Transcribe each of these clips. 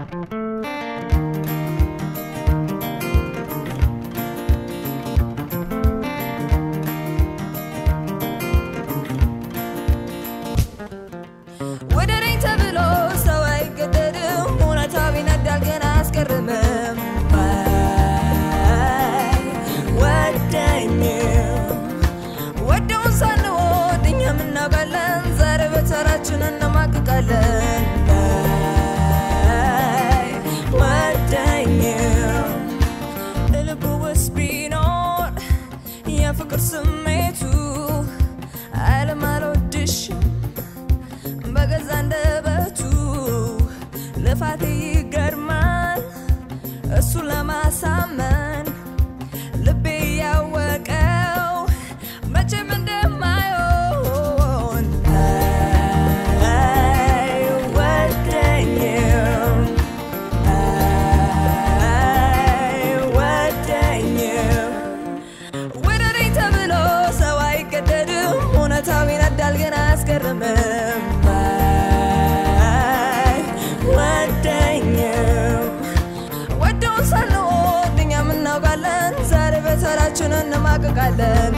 ወደረኝ ተብሎ ሰው አይገደድም፣ እውነታው ይነዳል ግን አያስገርምም። ወደኝም ወደውን ሳንወድ እኛም እናውቃለን፣ ዛሬ በተራችን እንማቅቃለን። ወደኝም ልቡ ውስጥ ቢኖር የፍቅር ስሜቱ ዓለም አልወድሽም በገዛ አንደበቱ ልፋቴ ይገርማል እሱን ለማሳመን ልቤ ያወቀው መቼም እንደማይሆን አይወደኝም አይወደኝም ወደረኝ ተብሎ ሰው አይገደድም፣ እውነታው ይነዳል ግን አያስገርምም። ወደኝም ወደውን ሳንወድ እኛም እናውቃለን፣ ዛሬ በተራችን እንማቅቃለን።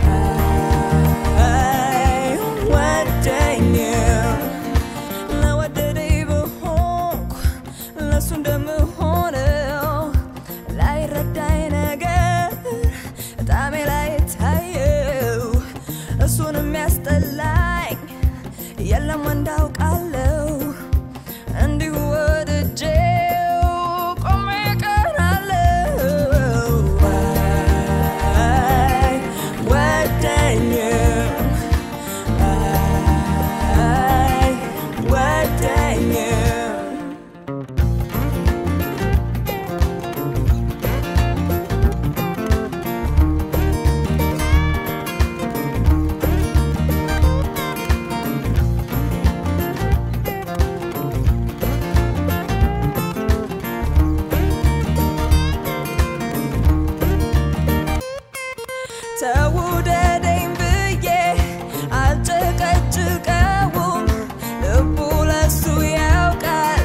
ወደኝም ለወደደኝ ብሆንኩ ለእሱ እንደምሆነው ላይረዳኝ ነገር ጣሜ ላይ ታየው እሱን የሚያስጠላኝ የለም እንዳውቃለው እንዲሁ ወድጄው ቆሜ ቀናለው ወደኝም ወደኝም ተውደደኝ ብዬ አልጨቀጭቀውም፣ ልቡ ለሱ ያውቃል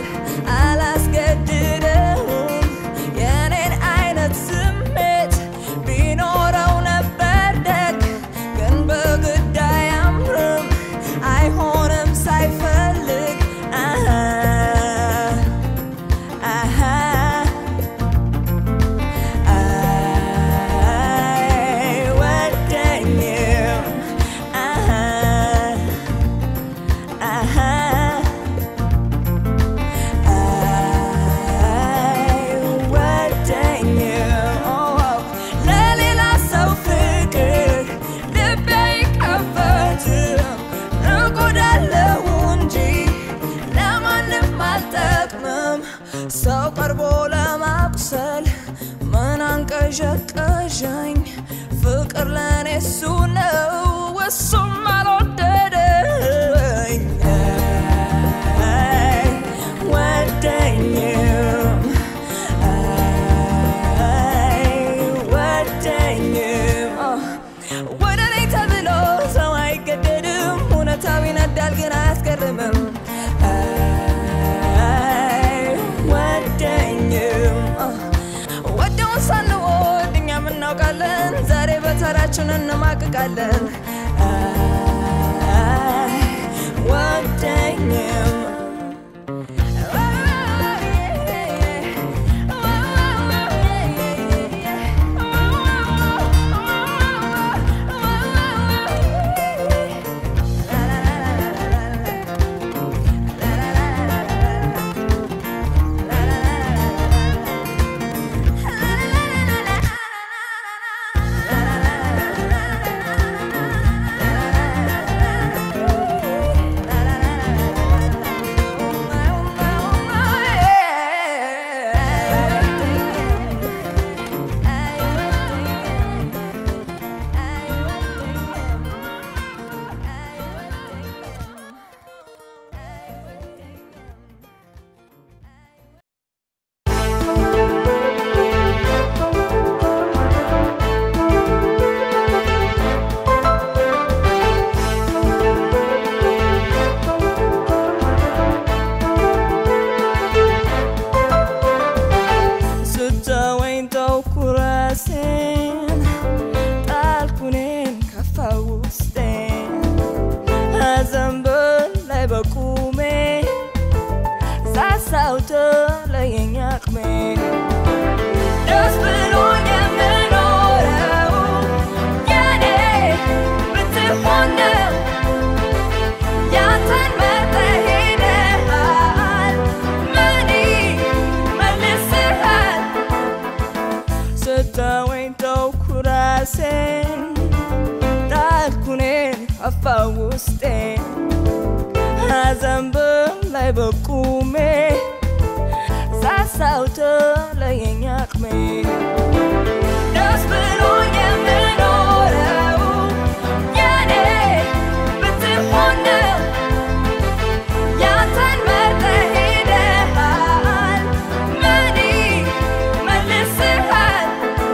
አላስገድደውም። የኔን አይነት ስሜት ቢኖረው ነበር ደግ፣ ግን በግድ አያምርም አይሆንም ሳይፈልግ አሃ አሃ አይወደኝም አሃ አሃ አይወደኝም ለሌላ ሰው ፍቅር ልቤ አይከፈትም እጎዳለሁ እንጂ ለማንም አልጠቅምም ሰው ቀርቦ ለማቁሰል ምን አንቀዠቀዠኝ ፍቅር ለእኔ እሱ ነው እሱም አልወደደኝ ወደኝም ወደኝም ወደ እኔ ተብሎ ሰው አይገደድም እውነታው ይነዳል ግን አያስገርምም ወደኝም ወደውን ሳንወድ እኛም እናውቃለን ዛሬ በተራችን እንማቅቃለን ወደኝም ሳሳው ተለየኝ አቅሜ ደስ ብሎኝ የምኖረው የኔ ብትሆን ነው ያንተን መርጠህ ሄደሃል ምን መልስሃል ስተወኝ ተውኩ ራሴን ጣልኩኔን አፋ ውስጤን ሐዘን በላይ በቁሜ ሳሳው ተለየኝ አቅሜ ደስ ብሎኝ የምኖረው የኔ ብትሆን ነው ያንተን መርጠህ ሄደሃል ምን መልስሃል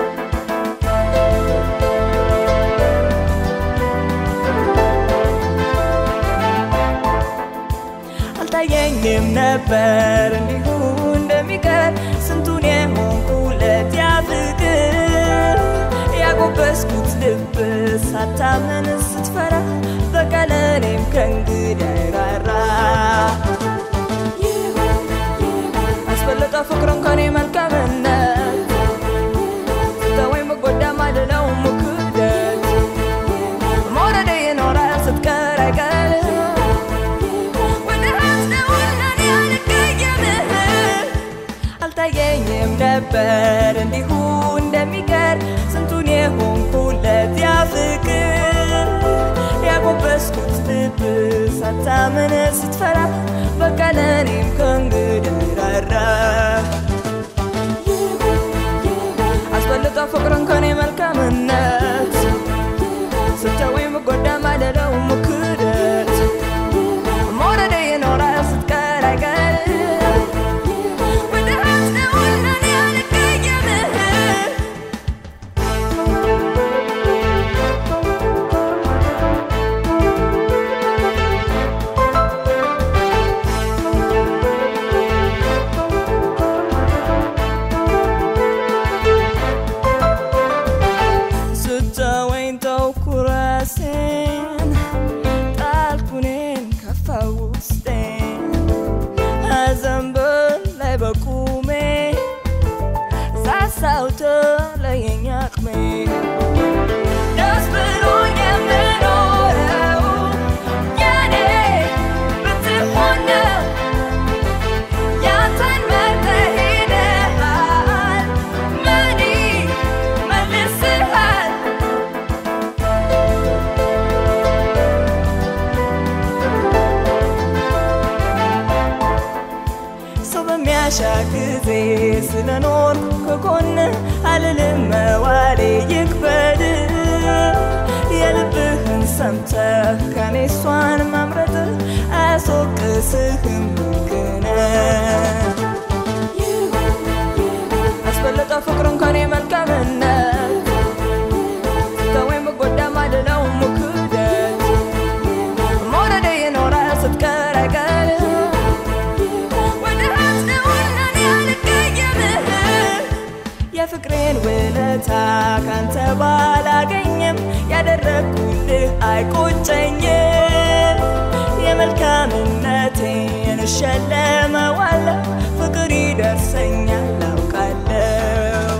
አልታየኝም ነበር እንዲሁ እንደሚቀር ስንቱን የሆንኩለት ያ ፍቅር ያጎበስኩት ልብ ሳታምን ስትፈራ በቀለኔም ከእንግዲህ አይራራ አስበለጠ ፍቅርን ከኔ መልካምነት ስተወኝ መጎዳ ማልለው ሙክደት መውረዴ ይኖራል ስትቀር አይቀርም አልታየኝም ነበር እንዲሁ እንደሚቀር ስንቱን የሆንኩለት ያ ፍቅር ያጎበስኩት ልብ ሳታምን ስትፈራ በቃ ለእኔም ከእንግዲህ ራራ አስበልጦ ፍቅርን ከኔ መልካምነት ስተወኝ መጎዳ ማለለው ሙክደት መውረዴ ይኖራል ስትቀር አይቀርም ወደ ሀስነውና ያልቀየምህ ስተወኝ ተውኩ ራሴን ጣልኩኔን ከፋ ውስጤን ሐዘን በላይ በቁሜ ሳሳው ተለየኝ አቅሜ ደስ ብሎኝ የምኖረው የኔ ብትሆን ነው ያንተን መርጠህ ሄደሃል ምን መልስሃል ሰው በሚያሻ ጊዜ ስለኖር ከጎን አልልም መዋሌ ይክበድ የልብህን ሰምተህ ከኔ እሷን መምረጥ አያስወቅስህም ግነ አስበለጠ ፍቅርን ከኔ መልካምነት ስተወኝ መጎዳ ማልለው ሙክደት መውረዴ ይኖራል ስትቀር አይቀርም ወደ ሀስነውና ያልቀየምህ የፍቅሬን ውለታ ካንተ ባላገኝም ያደረግኩልህ አይቆጨኝም የመልካምነቴን እሸለመዋለሁ ፍቅር ይደርሰኛል አውቃለሁ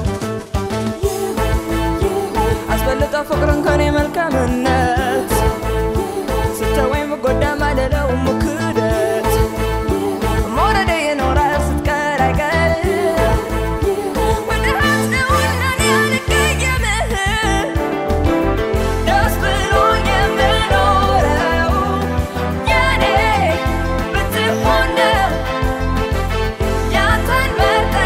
አስበልጠ ፍቅርን ከኔ መልካምነት ስተወኝ መጎዳ ማለለው ሙክደት መውረዴ ይኖራል ስትቀር አይቀርም ወደ ሀስነውና ያልቀየምህ ደስ ብሎኝ የምኖረው የኔ ብትሆን ነው ያንተን መርጠህ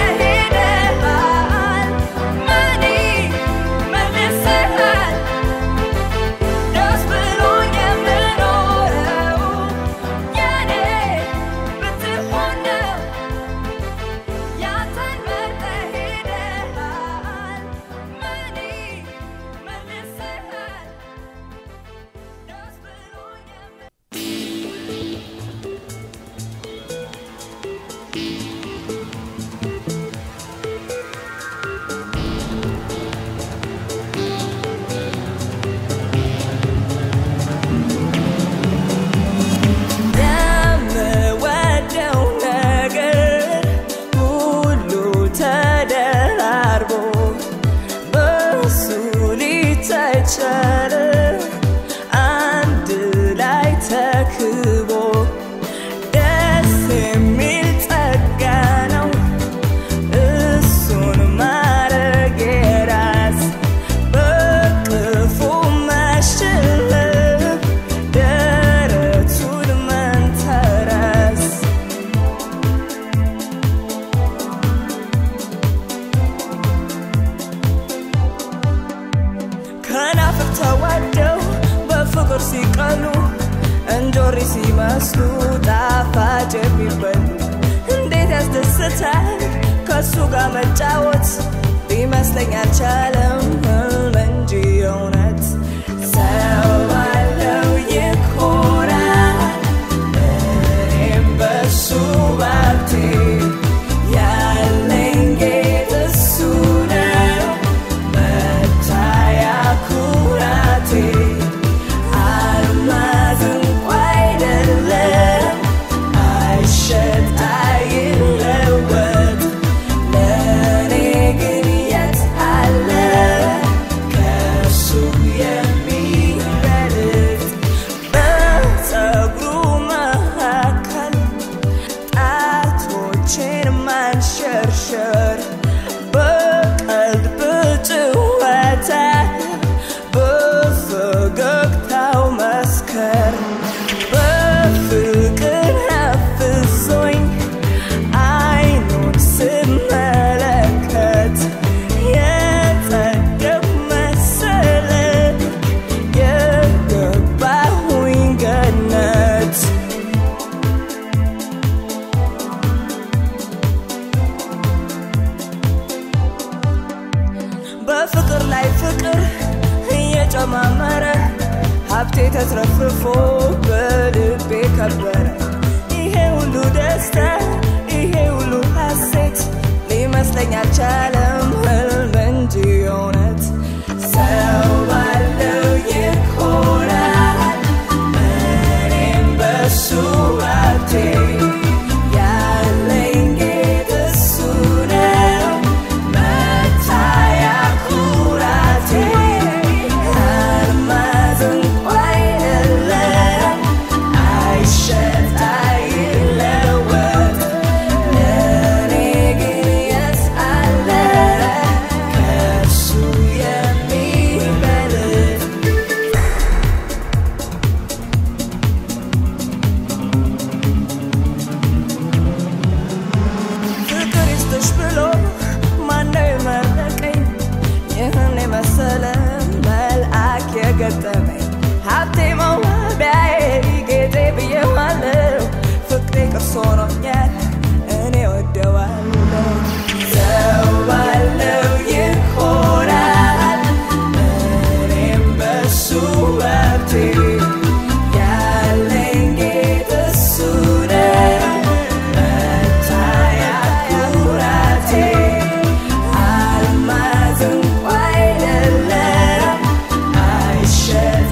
ሲቀሉ እንጆሪ ሲመስሉ ጣፋጭ የሚበሉ እንዴት ያስደስታል ከሱ ጋር መጫወት ሊመስለኝ አልቻለም ህልም እንጂ እውነት ሰው ባለው ይኮራል እኔም በሱ ባብቴ ያለኝ ጌጥ እሱ ነው መታያ ኩራቴ አልማዝ እንኳ አይደለም አይሸጥ አይለወጥ ለእኔ ግን የት አለ ከሱ የሚበልጥ በፀጉሩ መካከል ጣቶቼን ማንሸርሸር በቀልብ ጭወታ በፈገግታው መስከር በፍቅር አፍዞኝ አይኑን ስመለከት የጸደቅ መሰለ የገባሁኝ ገነት በፍቅር ላይ ፍቅር እየጨማመረ ሀብቴ ተትረፍርፎ በልቤ ከበረ ይሄ ሁሉ ደስታ ይሄ ሁሉ ሐሴት ሊመስለኝ አልቻለም ህልም እንጂ እውነት ሰው ባለው ይኮራል እኔም በሱ ሀብቴ ያለኝ ጌጥ እሱ ነው መታያ ኩራቴ አልማዝ እንኳ አይደለም አይሸጥ አይለወጥ ለእኔ ግን የት አለ ከሱ የሚበልጥ ፍቅር ይስጥሽ ብሎ ማነው የመረቀኝ ይህን የመሰለ መልአክ የገጠመኝ ሀብቴ መዋቢያዬ ጌጤ ብዬዋለሁ ፍቅሬ ቅርስ ሆኖኛል እኔ ወደዋለሁ ሰው ባለው ይኮራል እኔም በሱ ሀብቴ ያለኝ ጌጥ እሱ ነው መታያ ኩራቴ አልማዝ እንኳ አይደለም አይሸጥ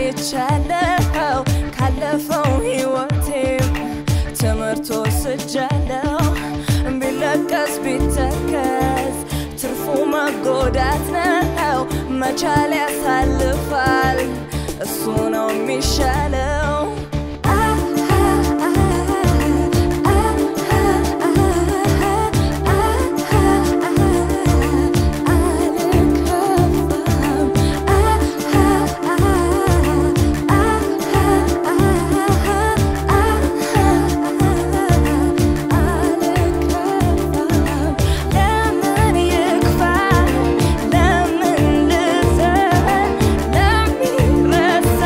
አይቻለው ካለፈው ህይወቴም ትምህርት ወስጃለው ቢለቀስ ቢተከዝ ትርፉ መጎዳት ነው መቻል ያሳልፋል እሱ ነው የሚሻለው ለምን ይክፋ ለምን ልዘን ለሚረሳ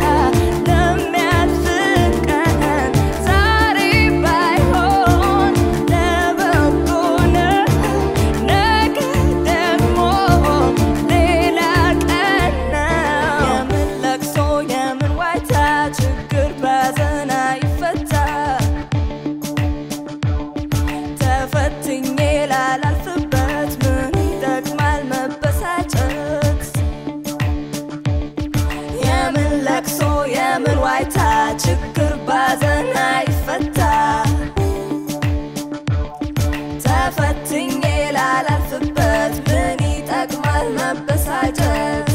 ለሚያልፍ ቀን ዛሬ ባይሆን ለበጎ ነው ነገ ደግሞ ሌላ ቀን ነው የምን ለቅሶ የምን ዋይታ ችግር ባዘን አይፈታ ተፈትኜ ላላልፍበት ምን ይጠቅማል መበሳጨት? የምን ለቅሶ የምን ዋይታ ችግር ባዘን አይፈታ ተፈትኜ ላላልፍበት ምን ይጠቅማል መበሳጨት?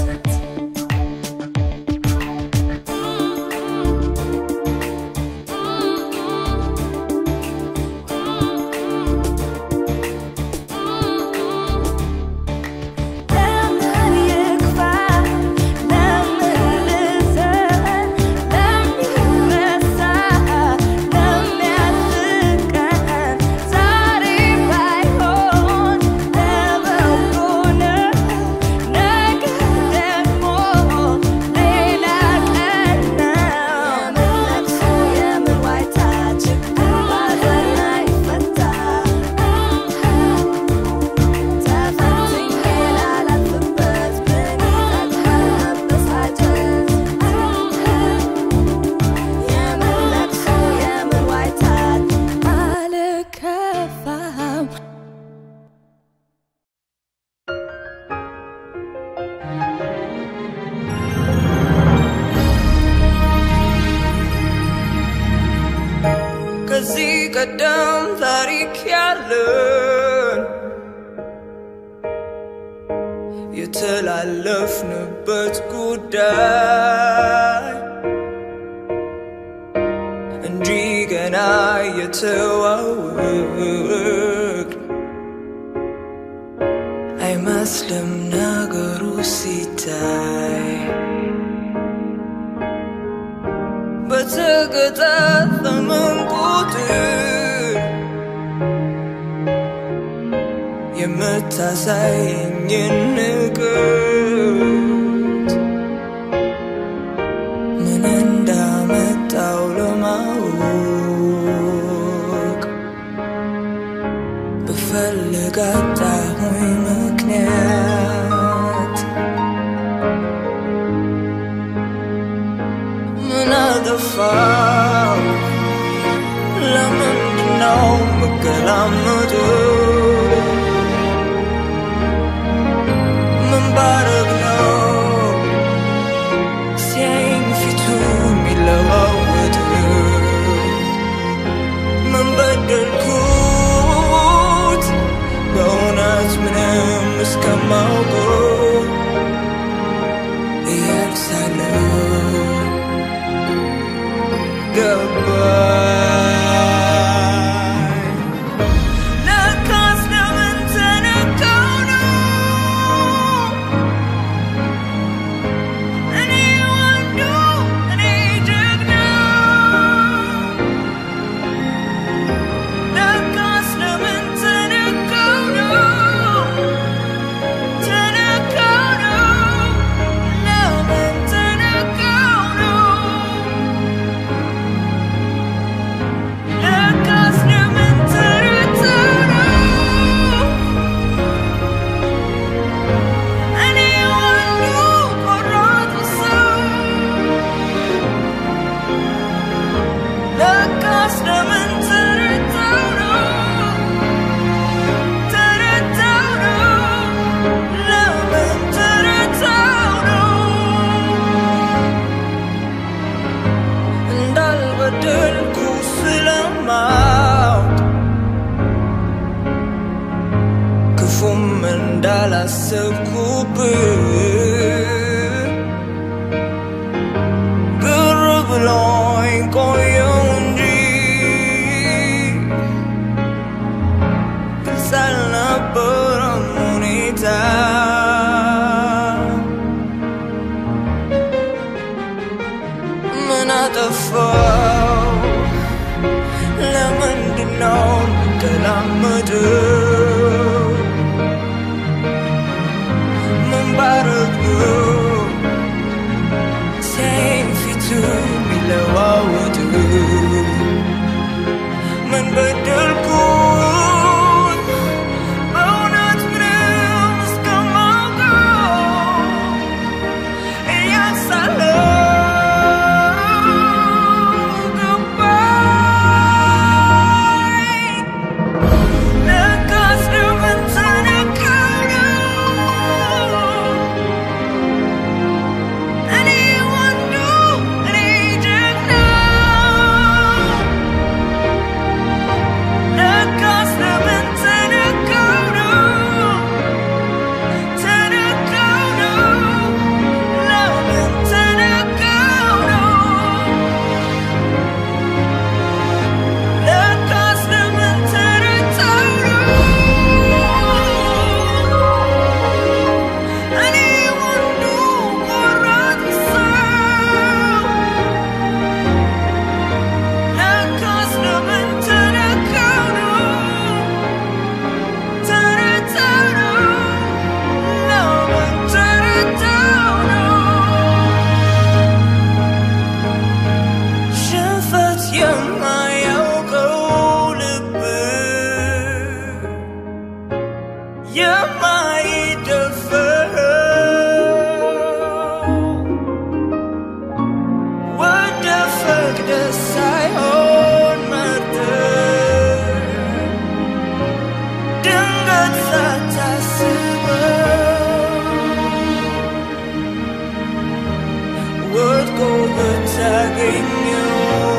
ለምን ይክፋ ለምን ልዘን ለሚረሳ ለሚያልፍ ቀን ዛሬ ባይሆን ለበጎ ነው ነገ ደግሞ ሌላ ቀን ነው የምን ለቅሶ የምን ዋይታ ችግር ባዘን አይፈታ ተፈትኜ ላላልፍበት ምን ይጠቅማል መበሳጨት? የምን ለቅሶ የምን ዋይታ አልከፋም ከዚህ ቀደም ታሪክ ያለን የተላለፍንበት ጉዳይ እንጂ ገና የተዋወቅ አይመስልም ነገሩ ሲታይ በተገጣጠመን ቁጥር የምታሳየኝን ንቀት ምን እንዳመጣው ለማወቅ ብፈልግ አጣሁኝ ምክንያት ምን አጠፋው ለምንድነው ምገላመጠው ምን ባረግ ነው ሲያየኝ ፊቱ የሚለዋወጥ ምን በደልኩት በእውነት ምንም እስከማውቀው እያልሳለሁ ገባኝ ያጠፋው ለምንድነው የምገላመጠው ምን ባረግ ነው ሲያየኝ ፊቱ የሚለዋወጥ ምን በደልኩት በእውነት ምንም እስከማውቀው እያሳለሁ ገባኝ ለካስ ለምን ተነካው ነው እኔ ወንዱ እኔ ጀግናው ለካስ ለምን ተነካው ነው ተነካው ነው ለምን ተነካው ነው ለካስ ለምን ተረታው ነው እኔ ወንዱ ቆራጥ ሰው ለካስ ለምን ተነካው ነው ተረታው ነው ለምን ተረታው ነው ሽንፈት የማያውቀው ልብ የማይደፈር ወደ ፈቅደ ሳይሆን መርጠ ድንገት ሳታስበው ወድቆ ብታገኘው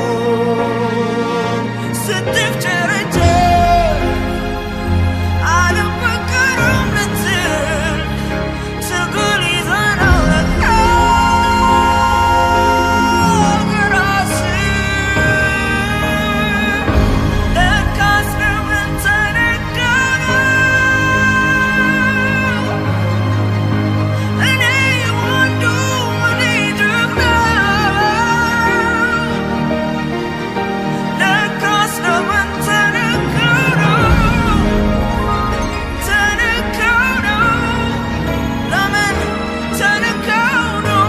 ስትፍጨረጨር አልበገርም ልትል ትግል ይዘናል ለካ ራስህ ለካስ ለምን ተነገረ እኔ ወንዱ እኔ ጀግናው ለካስ ለምን ተነገረ ተነካው ነው ለምን ተነካው ነው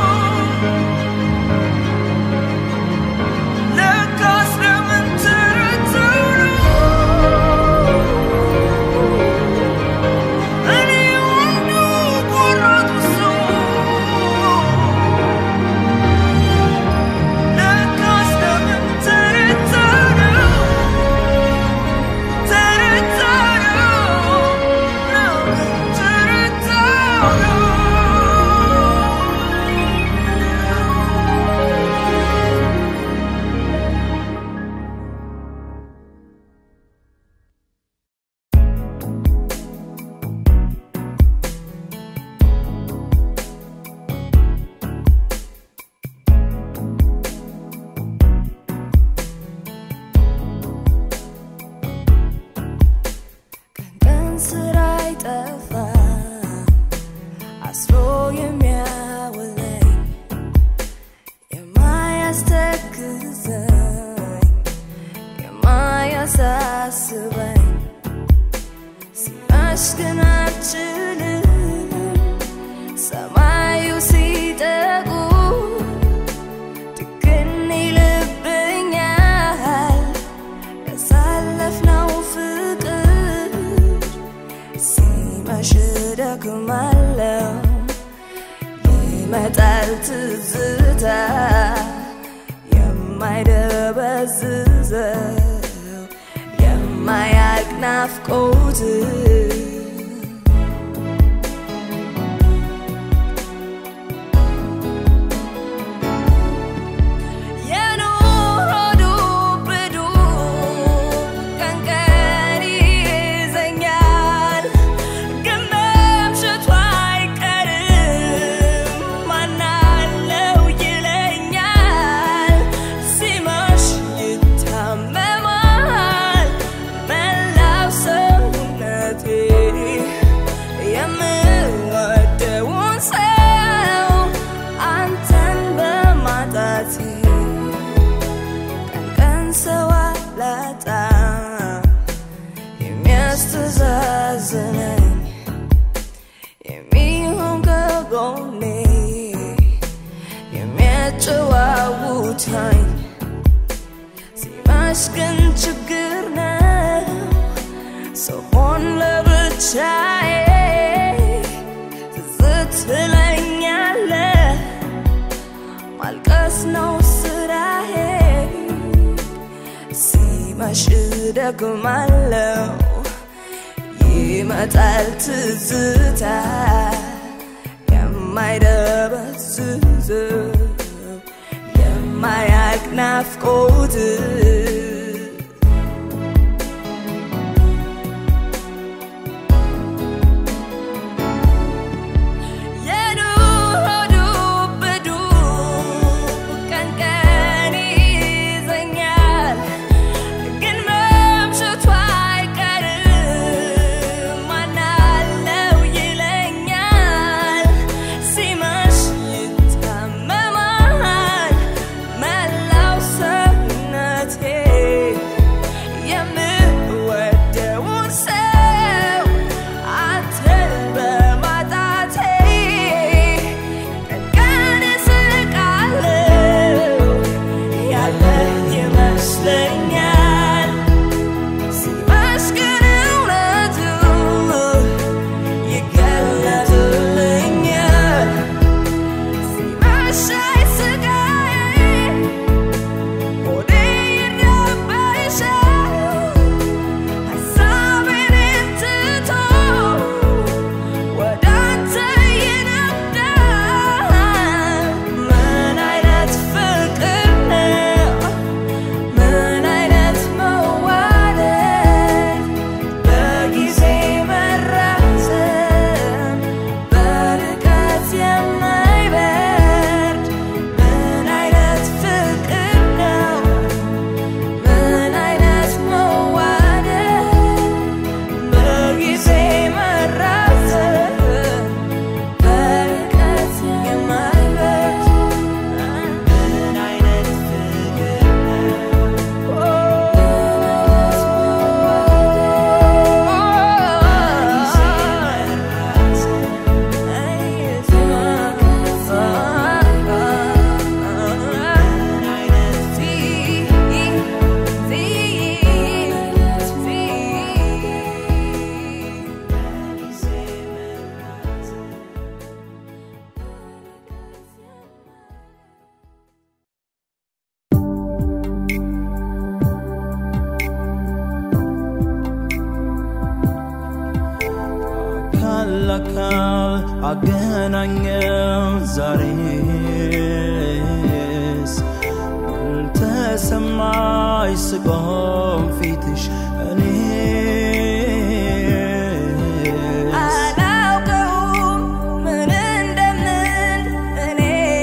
ለካስ ለምን ተረታው ነው እኔ ወንዱ ቆራጡ ሰው ለካስ ለምን ተረታው ነው ተረታው ነው ለምን ተረታው ነው ቀን ስራ ይጠፋ አስሮ የሚያውለኝ የማያስተክዘኝ የማያሳስበኝ ሲመሽ ግን አልችልም ሰማዩ ሲጠቁ ድቅን ይልብኛል ያሳለፍነው ፍቅር ሲመሽ ደክማለው ይመጣል ትዝታ የማይደበዝዘው የማያልቅ ናፍቆት የኑሮ ዱብ ዱብ ቀን ቀን ይይዘኛል ግን መምሸቱ አይቀርም ማናለው ይለኛል ሲመሽ ይታመማል መላው ሰውነቴ የሚያጨዋውታኝ ሲመሽ ግን ችግር ነው ስሆን ለብቻዬ ትዝ ትለኛለህ ማልቀስ ነው ስራዬ ሲመሽ ደግማለው ይመጣል ትዝታ የማይደበዝዝ የማያቅ ናፍቆት የኑሮ ዱብዱ ቀን ቀን ይዘኛል ግን መምሸቱ አይቀርም ማናለው ይለኛል ሲመሽ ይታመማል መላው ሰውነቴ የምወደውን ሰው አንተን በማጣቴ ቀን ቀን እስቃለሁ ያለኝ ይመስለኛል ሲመሽ ግን እውነቱ ይገለጥልኛል ሲመሽ አይስቃዬ ሆዴ ይረበሻል ሀሳቤን ትቶ ወደ አንተ ይነዳል ምን አይነት ፍቅር ነው ምን አይነት መዋደድ በጊዜ መራዘም በርቀት የማይበርድ ምን አይነት ፍቅር ነው ምን አይነት መዋደድ በጊዜ መራዘም በርቀት የማይበርድ ምን አይነት ፍቅር አካል ለአካል አገናኘው ዛሬስ ምን ተሰማኝ ስቆም ፊትሽ እኔ አላውቀውም ምን እንደምን እኔ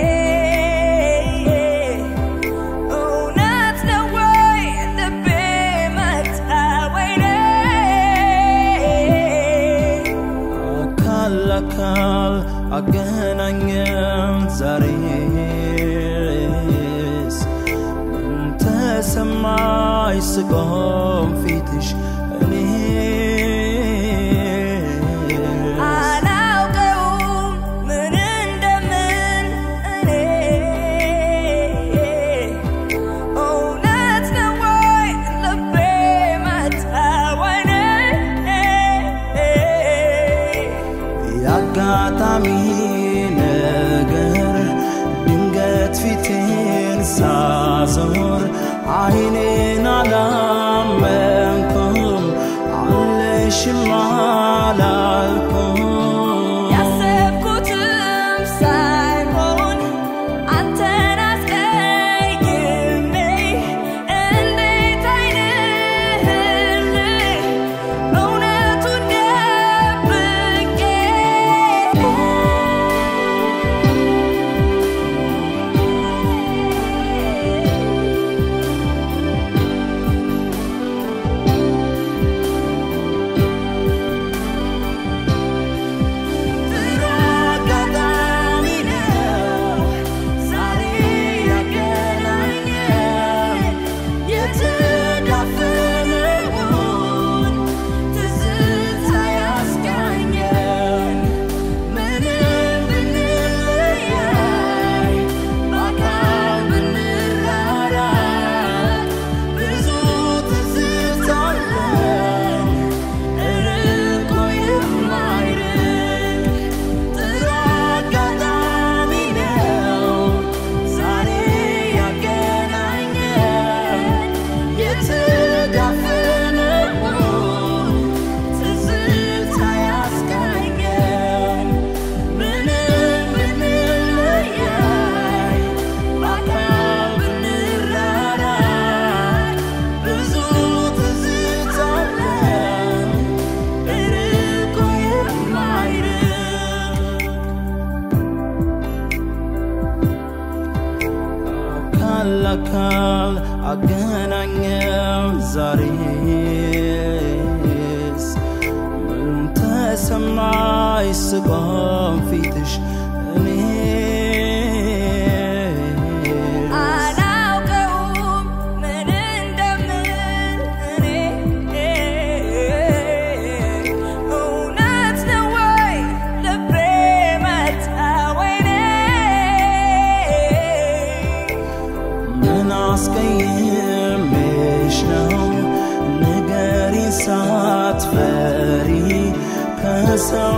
እውነት ነው ወይ ልቤ መታ ወይኔ አካል ለአካል አገናኘን ዛሬስ ምን ተሰማኝ ስቆም ፊትሽ እኔ አላውቀውም ምን እንደምን እኔ እውነት ነው ወይ ልቤ መታ ወይኔ የአጋጣሚ ነገር ድንገት ፊቴን ሳዞር አይኔን አላመ አካል አካል አገናኘው ዛሬስ ምን ተሰማኝ ስቆም ፊትሽ እኔስ አላውቀውም ምን እንደምል እኔ እውነት ነው ወይ ልቤ መታ ወይኔ ምን አስቀይሜሽ ነው ንገሪኝ ሳትፈሪ ከሰው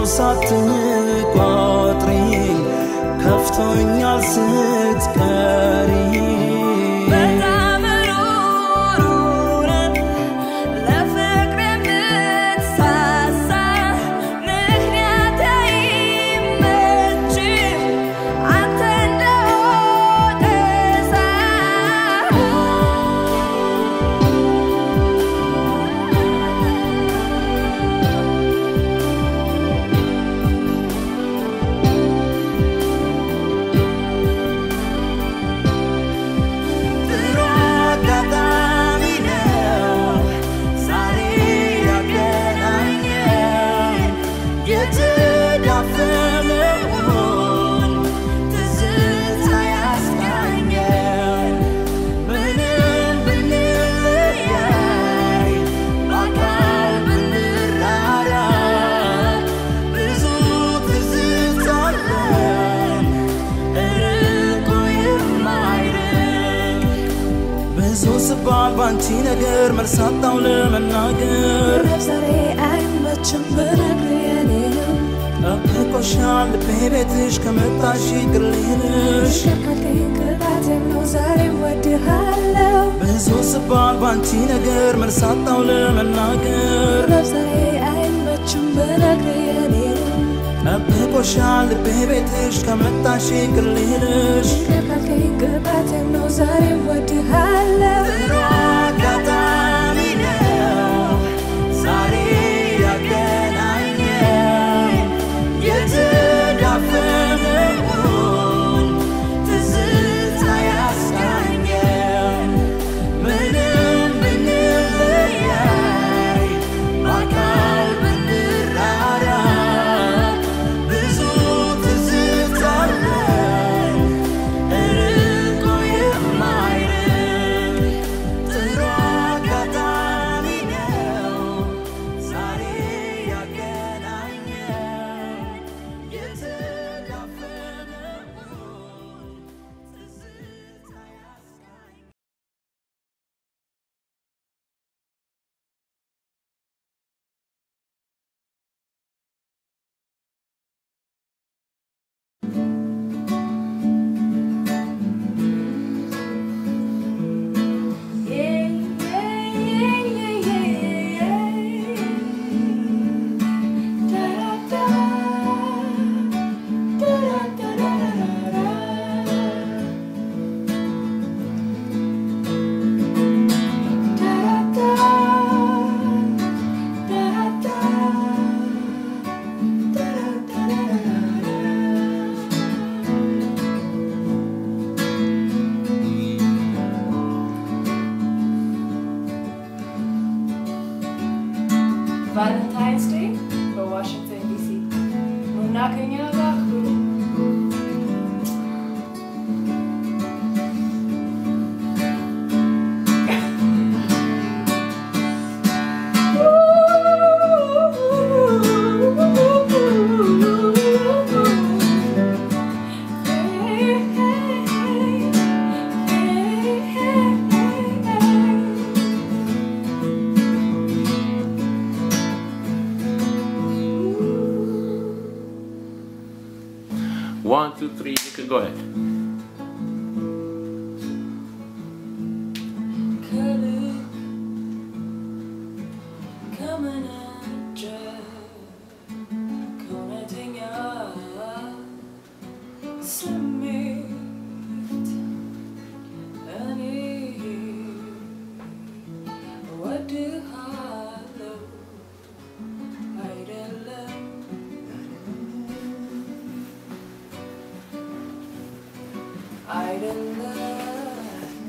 ሳትቆጥሪ ከፍቶኛል ስትቀሪ በጣም ሩሩ ለፍቅር የምትሳሳ ምክንያት አይመችም አንተ እንደወቀሳ ጥሩ አጋጣሚ ነው ዛሬ ያገናኘን የተዳፈነውን ትዝታ ያስቃኘን ምንም ብንለያይ በአካል ብንራራቅ ብዙ ትዝታ አለን ርቆ የማይርቅ ብዙ ስባል ባንቺ ነገር መርሳጣው ለመናገር ዛሬ አይመችም ብነግርህ የኔ ነው ጠብቆሻል ልቤ ቤትሽ ከመጣሽ ይቅር ልልሽ ካልከኝ ቅጣቴም ነው ዛሬ እወድሃለሁ ብዙ ስባል ባንቺ ነገር መርሳጣው ለመናገር ዛሬ አይመችም ብነግርህ የኔ ነው ጠብቆሻል ልቤ ቤትሽ ከመጣሽ ይቅር ልልሽ ካልከኝ ቅጣቴም ነው ዛሬ እወድሃለሁ ጥሩ አጋጣሚ ነው ዛሬ ያገናኘን የተዳፈነውን ትዝታ ያስቃኘን ምንም ብንለያይ በአካል ብንራራቅ ብዙ ትዝታ አለን ርቆ የማይርቅ ጥሩ አጋጣሚ ነው ዛሬ ያገናኘን የተዳፈነውን ትዝታ ያስቃኘን ቫለንታይንስ ዴይ በዋሽንግተን ዲሲ ኑና ከኛ ጋር አክብሩ። One, two, three, you can go ahead. ከልብ ከመነጨ ከእውነተኛ ስሜት እኔ እወድሃለሁ አይደለም አይደለም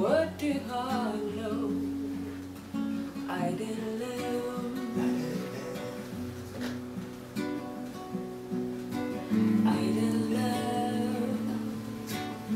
ወድሃለው አይደለም አይደለም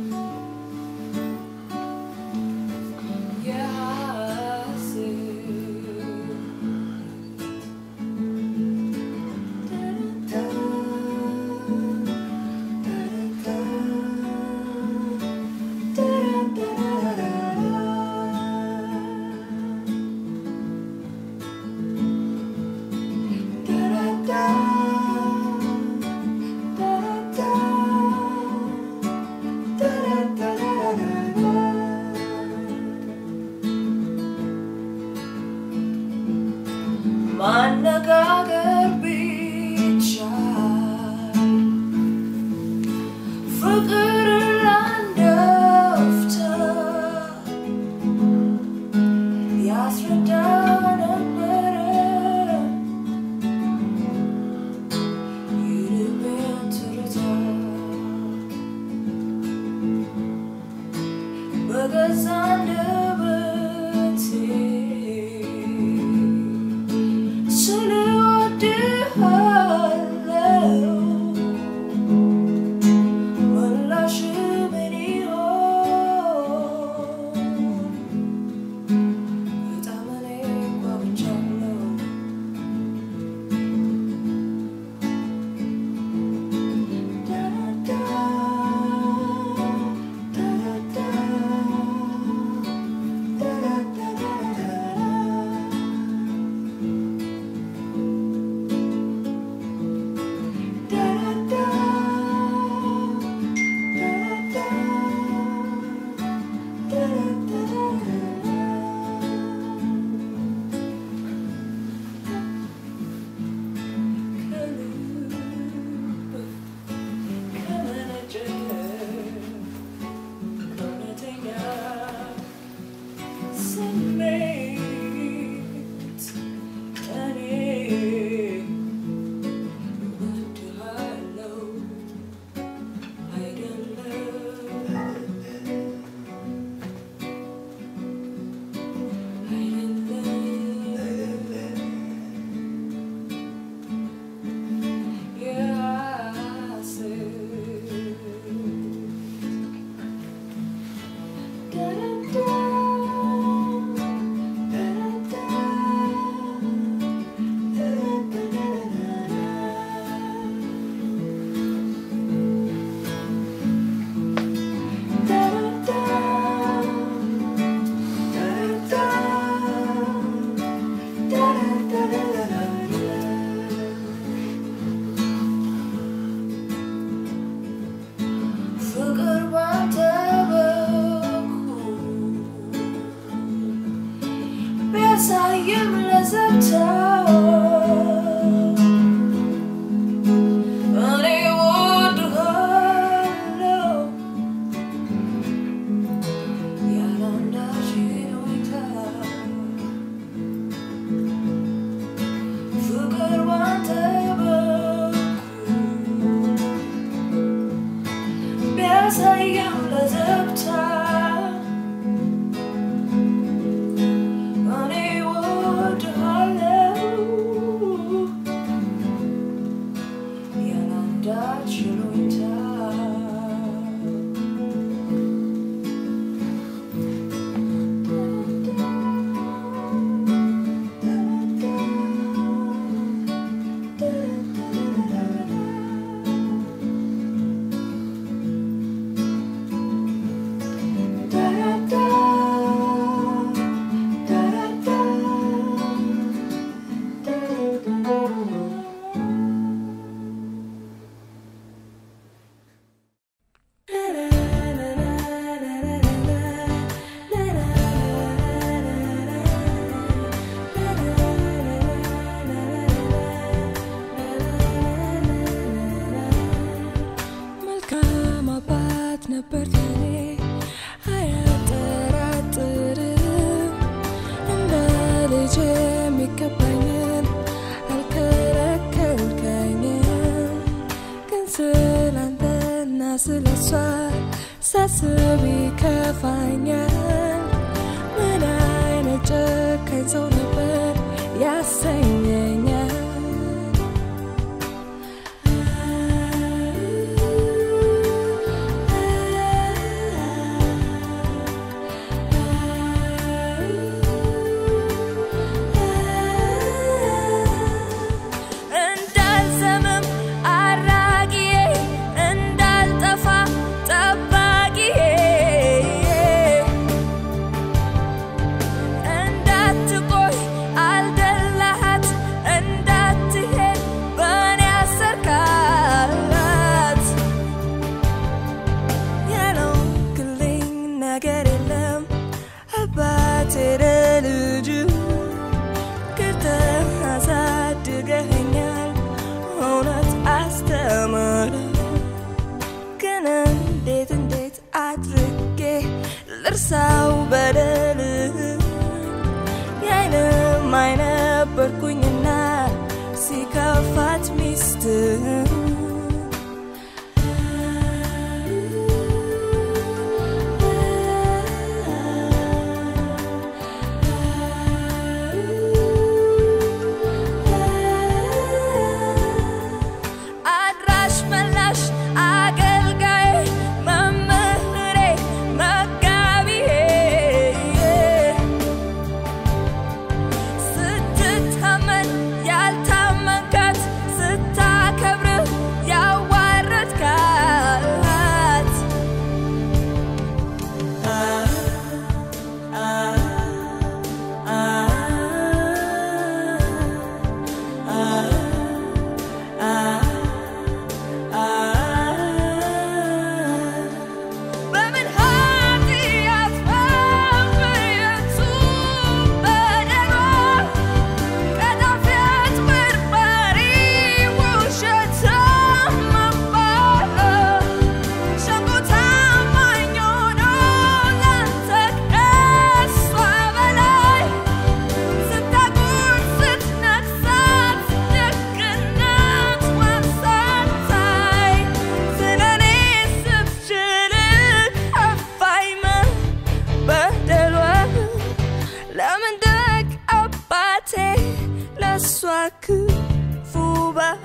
ማነጋገር ቢቻል ፍቅር ላንደፍተ ያስረዳ ነበረ የልቤን ትርታ በገዛ አንደበቴ ስለወድሃለው ምላሽ ምን ይሆን? በጣም እኔ ጓጉቻለሁ። ዳዳዳ ዳዳዳ ስሜት እኔ እወድሃለሁ አይደለም አይደለም ፍቅር ባንተ በኩል ቢያሳይም ለዘብተው እኔ እወድሃለሁ ያለ አንዳች ሁኔታ ፍቅር ባንተ በኩል ቢያሳይም ለዘብታ እኔ እወድሃለሁ ያለ አንዳች ሁኔታ መልካም አባት ነበር ለኔ አያጠራጥርም እንደ ልጅ የሚገባኝን አልከለከልከኝም ግን ስላንተና ስለሷ ሳስብ ይከፋኛል ወሳኝ ሰው ነበር ያሰኘኛል እንዳልዘምም አራጊዬ እንዳልጠፋ ጠባቂዬ እንዳትቆይ አልደላሃት እንዳትሄድ በእኔ አሰርካት ያለውክልኝ ነገር የለም አባቴ ለልጁ ክርተህ አሳድገኸኛል እውነት አስተምረ ግን እንዴት እንዴት አድርጌ ልርሳው በደልህ የዓይንም አይነበርኩኝና ሲከፋት ሚስትህ አድራሽ መላሽ አገልጋዬ መምህሬ መጋቢዬ ስትታመን ያልታመንካት ስታከብር ያዋረድካት በምን ኃጢአት በምየቱ በደሏ ቀጣፊያት በርባሪ ውሸታም መባል ሸንጎ ታማኝ ሆኖ ላንተ ከእሷ በላይ ስታጎል ስትነግሳት ደግነት ዋሳታይ ስለኔ ስትችል ከፋኝ በደሏ ለምን ደግ አባቴ ለእሷ ክፉ ባል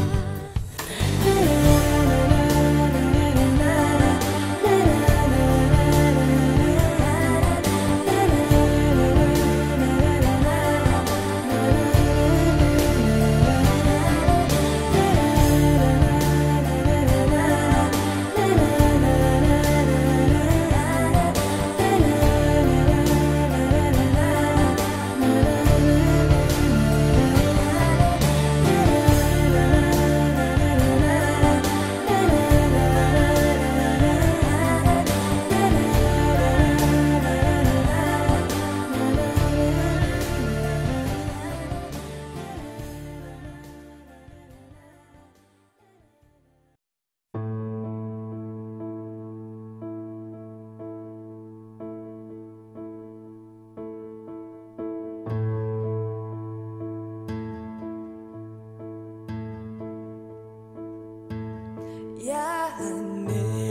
ያኔ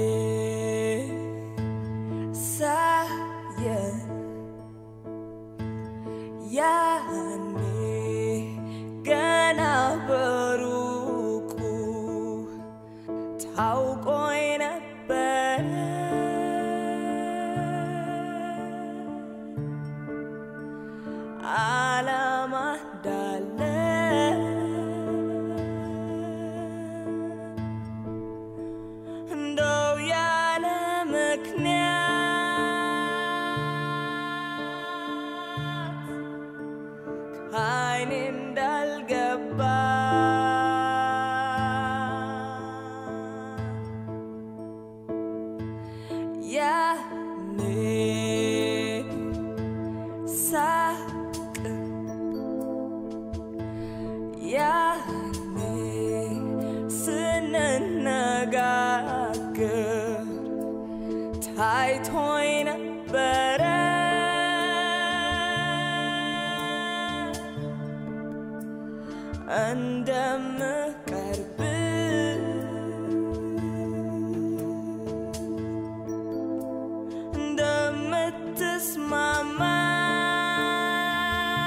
ሳየን ያኔ ገና በሩቁ ታውቆኝ ነበረ ዓላማ እንዳለ እንደው ያለ ምክንያት ከዓይኔ እንዳልገባ ያኔ ሳቅ ያኔ ስንነጋገር ታይቶኝ ነበረ እንደምቀርብ እንደምትስማማ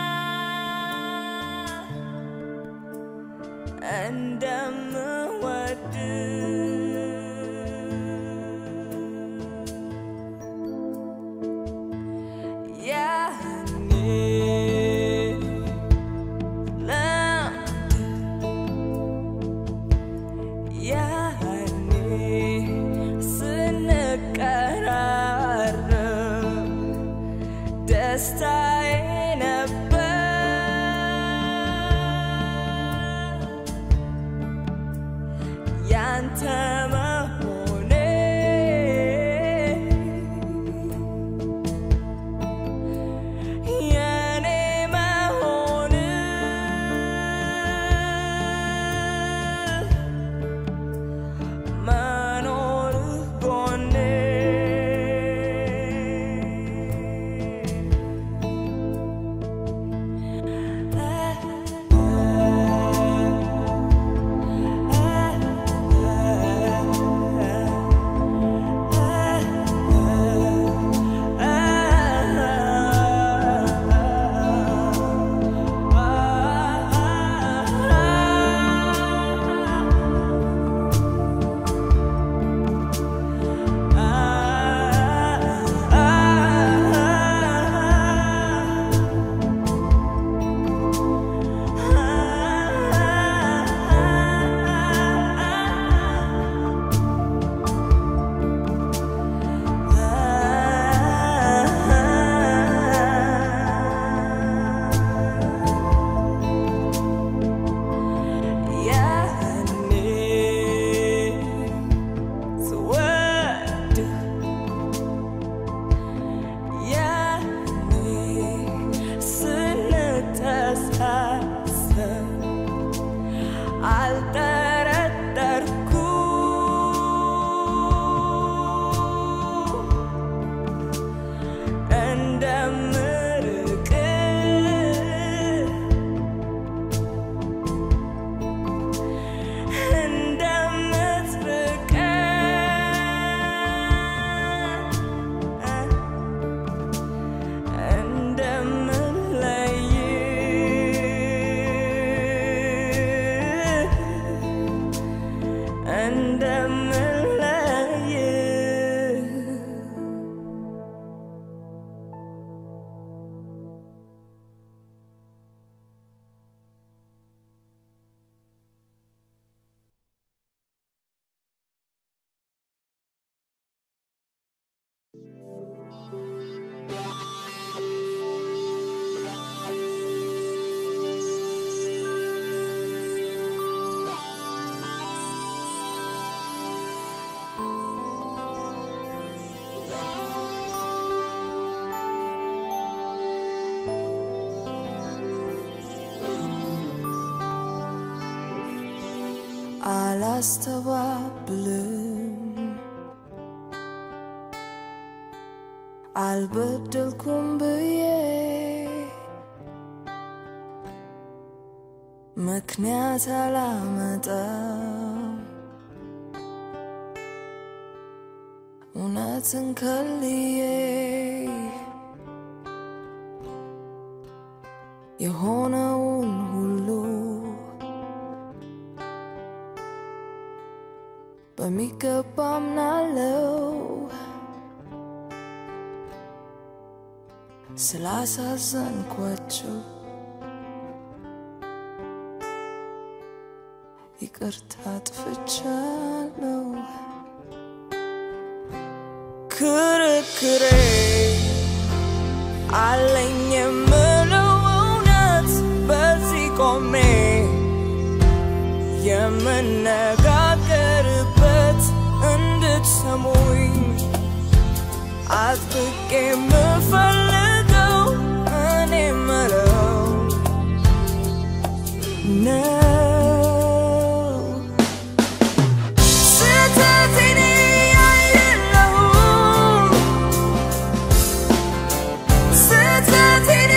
ደስታዬ ነበር ያንተ መሆኔ የኔ መሆን መኖር ጎኔ ያኔ ስወድህ ያኔ ስንተሳሰብ አልጠረጠርኩም እንደምርቅህ እንደምትርቀኝ እንደምንለይ እንደምንለይ አላስተባብልም አልበደልኩም ብዬ ምክንያት አላመጣም እውነትን ከልዬ የሆነውን ሁሉ በሚገባ አምናለው ስላሳዘንኳቸው ይቅርታ አጥፍቻለሁ። ክርክሬ አለኝ የምለው እውነት በዚህ ቆሜ የምነጋገርበት እንድትሰሙኝ አጥብቄ የምፈልገው እኔ ምለው ነው። ስህተቴን አይደለሁም ስህተቴን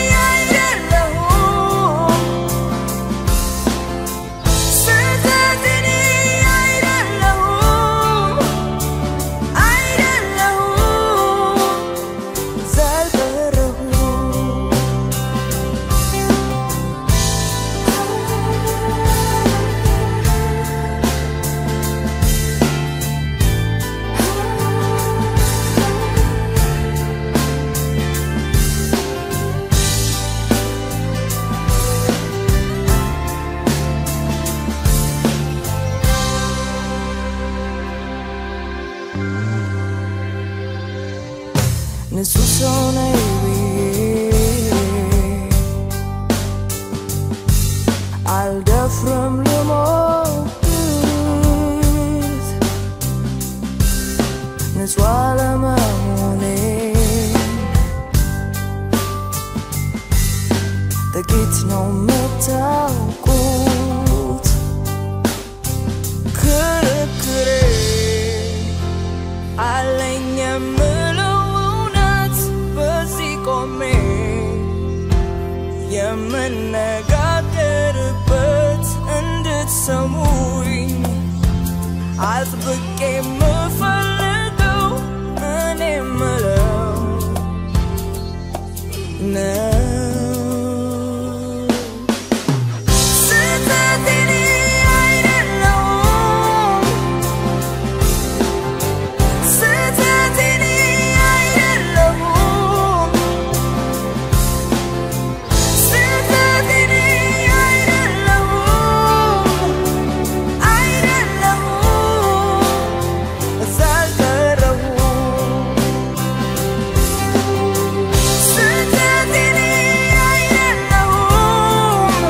አይደለሁም ስህተቴን አይደለሁም አይደለሁም ዘልበረሁም ንጹህ ሰው ነኝ ብዬ from the moment ንጹህ አለመሆኔን ጥቂት ነው የምታውቁት ክርክሬ አለኝ የምለው እውነት በዚህ ቆሜ የምነጋገርበት እንድትሰሙኝ አጥብቄ የምፈልገው እኔ የምለው ነው። ስህተት እኔ አይደለሁም። ስህተት እኔ አይደለሁም። ስህተት እኔ አይደለሁም። አይደለሁም እዛ አልቀረሁም። ስህተት እኔ አይደለሁም።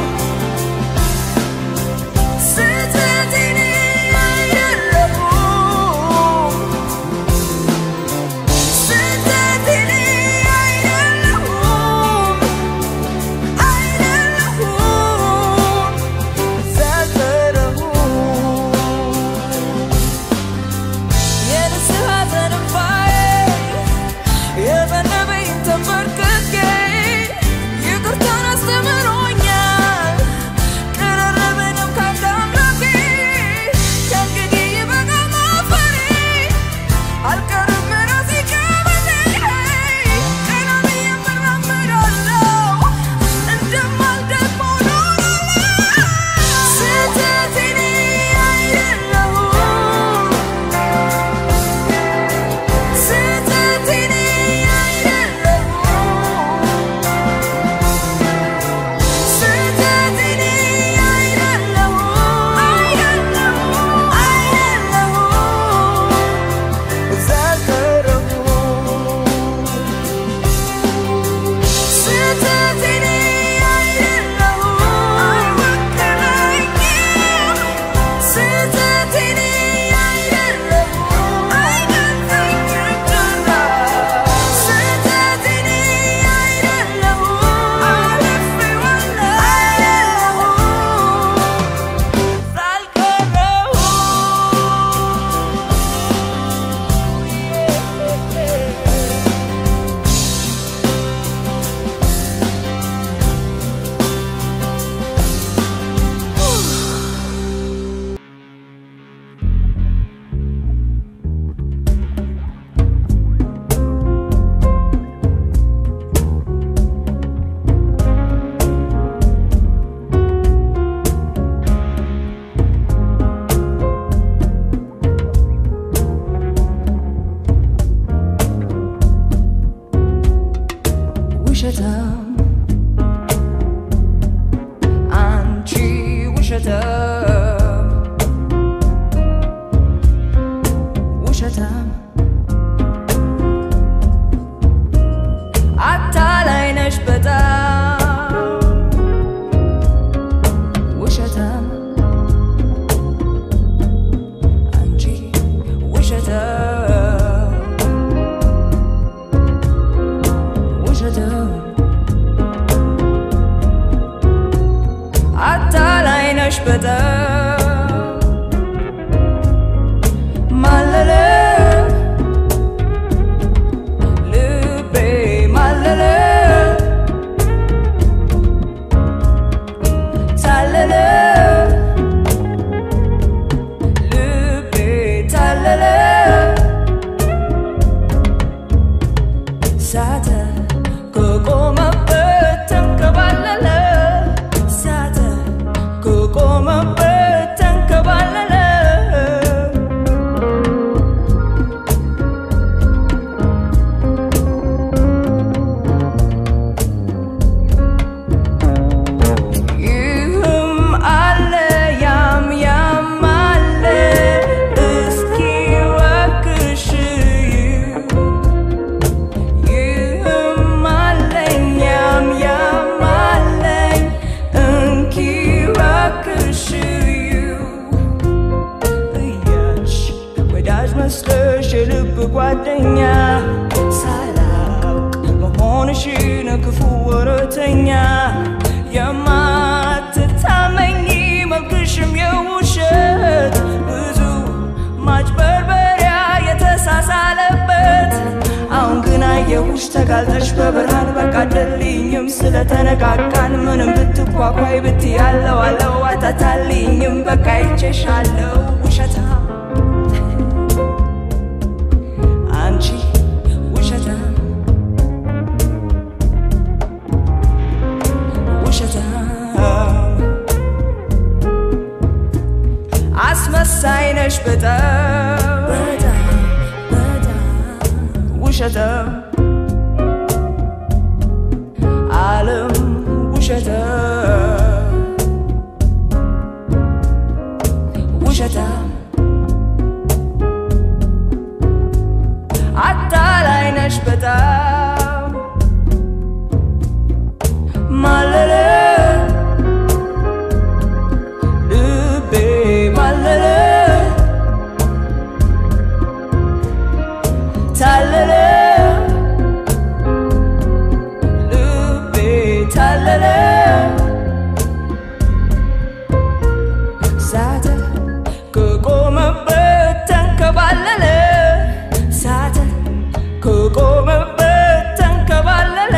ስህተት እኔ አይደለሁም። ስህተት እኔ አይደለሁም። አይደለሁም እዛ አልቀረሁም። የንስሐ ዘንባዬ የዘነበኝ ተንበርክኬ ይቅርታን አስተምሮኛል ቅርርብንም ካንተ አምላኬ ከእንግዲህ ይበቃል ማፈሬ አልቀርም ራሴ ከበቴ ቀና ብዬ እራመዳለሁ እንደማልደግሞ እኖራለሁ ስህተት እኔ አይደለሁም ስህተት እኔ አይደለሁም። ስህተት እኔ አይደለሁም። አይደለሁም አይደለሁም እዛ አልቀረሁም። ስህተት እኔ አይደለሁም። አይወክለኝም። ስህተት እኔ አይደለሁም። አይገባኝም ጭራሽ። ስህተት እኔ አይደለሁም። አልፌዋለሁ። አይደለሁም ሳልቀረው ውሸታም አንቺ ውሸታም ውሸታም አታላይ ነሽ በጣም ውሸታም አንቺ ውሸታም ውሸታም አታላይ ነሽ በጣም ማለለ ልቤ ማለለ ታለለ ልቤ ታለለ ሳተ ከቆመበት ተንከባለለ ሳተ ከቆመበት ተንከባለለ ይህም አለ ያም ያም አለ እስኪ እባክሽ ይህም አለኝ ያም ጓደኛ ሳላውቅ መሆንሽን ክፉ ወረተኛ የማትታመኝ መልክሽም የውሸት ብዙ ማጭበርበሪያ የተሳሳለበት አሁን ግን አየሁሽ ተጋልጠሽ በብርሃን በቃ ደልኝም ስለተነቃቃን ምንም ብትኳኳይ ብትያለው አለው አታታልኝም በቃ ይቼሻለው ውሸታ አንቺ ውሸታ ውሸታ አስመሳይ ነሽ በጣም ውሸታ ዓለም ውሸታ ውሸታ አታላይ ነሽ በጣም ማለለ ልቤ ማለለ ታለለ ልቤ ታለለ ሳተ ከቆመበት ተንከባለለ ሳተ ከቆመበት ተንከባለለ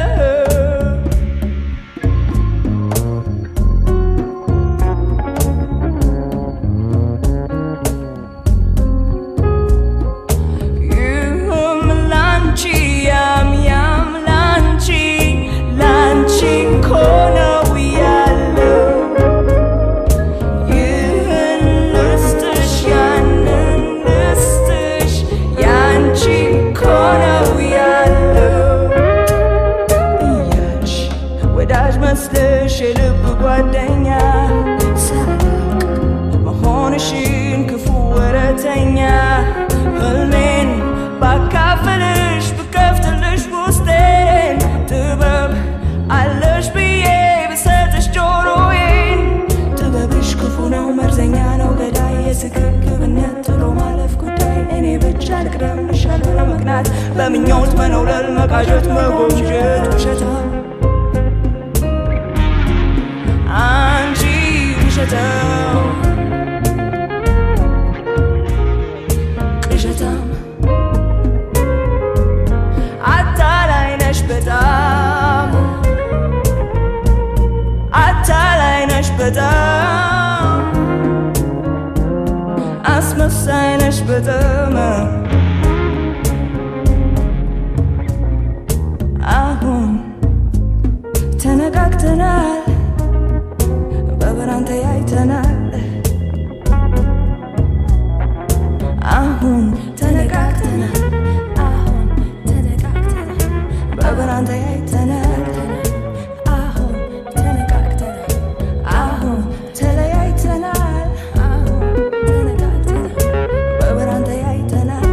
ይህም ላንቺ ያም ያም ላንቺ ላንቺ እኮ ነው ያለው ይህን ልስጥሽ ያንን ልስጥሽ ያንቺ እኮ ነው ያለው እያልሽ ወዳጅ መስለሽ የልብ ጓደኛ ሳላውቅ መሆንሽን ክፉ ወረተኛ ህልሜን ባካፍልሽ ብከፍትልሽ ውስጤን ጥበብ አለሽ ብዬ ብሰጥሽ ጆሮዬን ጥበብሽ ክፉ ነው መርዘኛ ነው ገዳይ የስግብግብነት ጥሎ ማለፍ ጉዳይ እኔ ብቻ ልቅደምሽ ያለ ምክንያት በምኞት መነውለል መቃዠት መጎምጀት ውሸታ አንቺ ውሸታው ቅዠታም አታላይ ነሽ በጣም አታላይ ነሽ በጣም አስመሳይ ነሽ በጣም አሁን ተነቃቅተናል በብርሃን ተያይተናል አሁን ተነቃቅተናል አሁን ተነቃቅተናል በብርሃን ተያይተናል አሁን ተነቃቅተናል አሁን ተለያይተናል አሁን ተነቃቅተናል በብርሃን ተያይተናል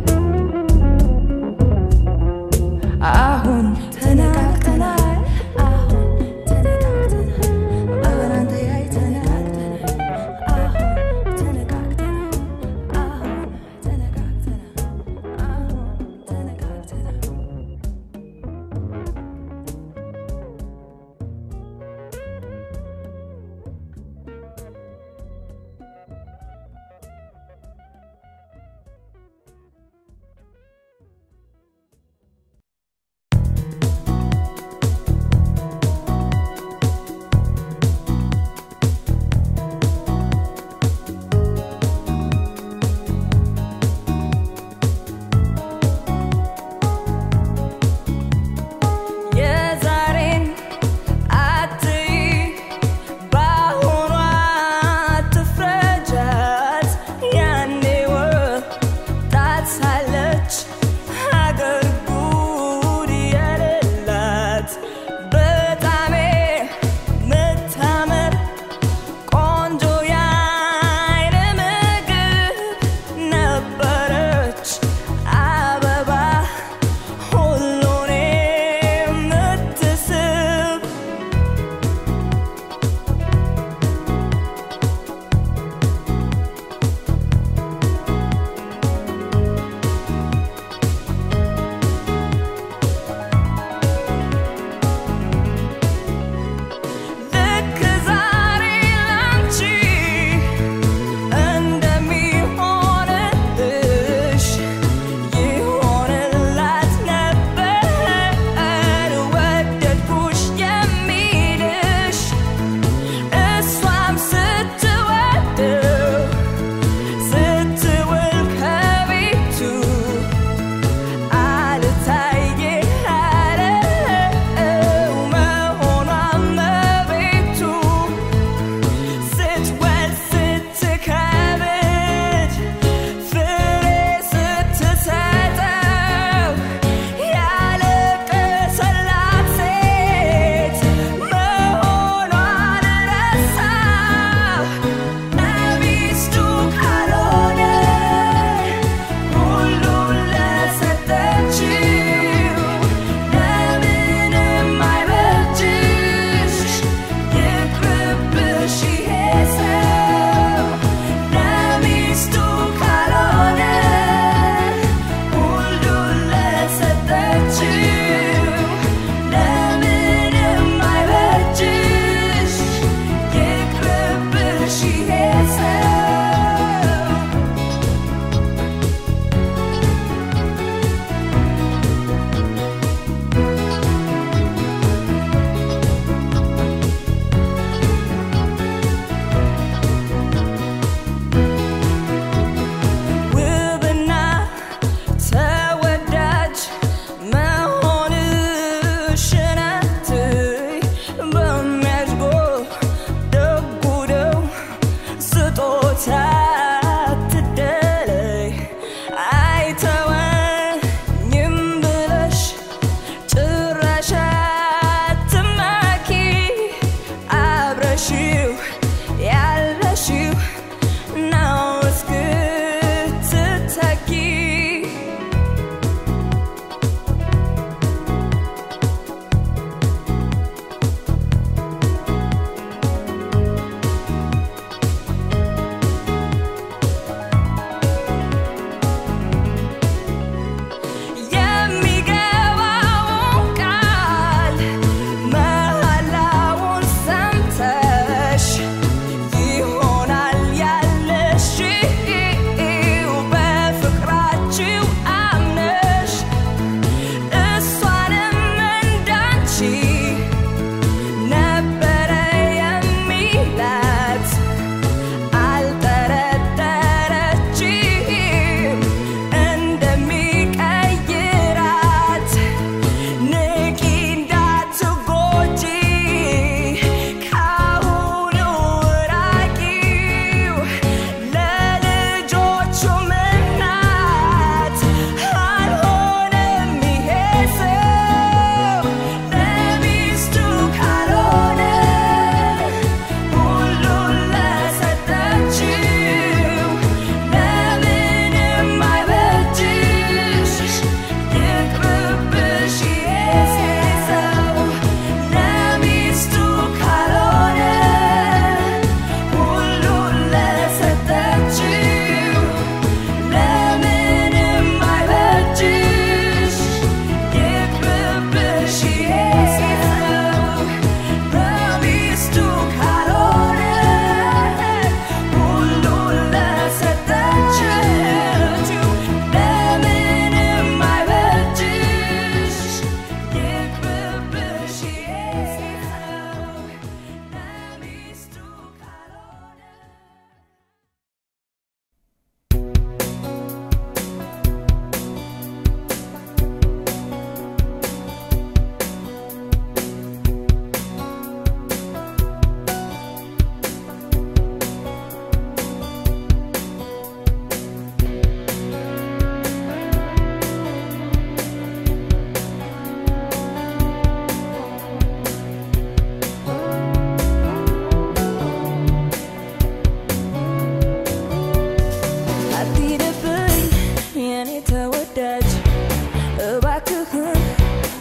አሁን ተነቃቅተናል አሁን ተነቃቅተናል በብርሃን ተያይተናል አሁን ተነቃቅተናል አሁን ተነቃቅተናል አሁን ተነቃቅተናል